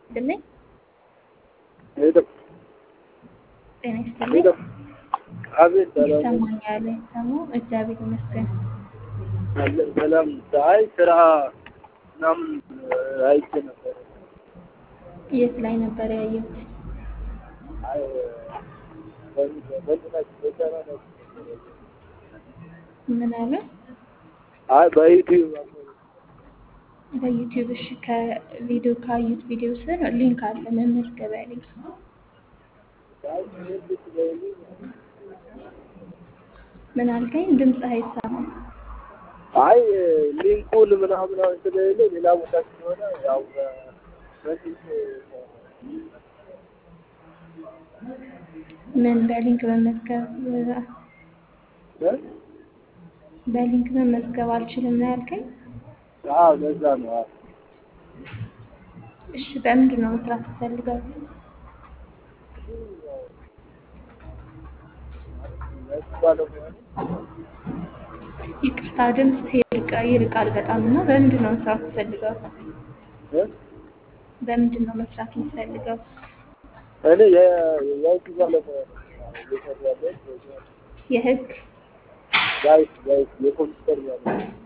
ይስጥልኝ። ሄሎ ጤና ይስጥልኝ። ሄሎ አቤት ሰላም ይሰማኛል። ሰማው እግዚአብሔር ይመስገን። አለ ሰላም አይ ስራ ምናምን አይቼ ነበር የት ላይ ነበር ያየሁት? አይ በእንትናችሁ በሰራ ነው ምን አለ? አይ በዩቲዩብ በዩቲዩብ እሺ። ከቪዲዮ ካዩት ቪዲዮ ስር ሊንክ አለ፣ መመዝገቢያ ሊንክ። ምን አልከኝ? ድምፅ አይሰማም። አይ ሊንኩን ምናምን ስለሌለ ሌላ ቦታ ስለሆነ ያው በስልክ ምን በሊንክ መመዝገብ በሊንክ መመዝገብ አልችልም ነው ያልከኝ? አዎ ለዛ ነው አዎ እሺ በምንድን ነው መስራት ትፈልጋል? ይቅርታ ድምፅ ይርቃ- ይርቃል በጣም እና በምንድን ነው መስራት ትፈልገው? በምንድን ነው መስራት የምትፈልገው? እኔ የህግ ባለሙያ ነኝ እየሰራሁ ያለሁት የህግ ጋይስ ጋይስ የኮምፒውተር ባለሙያ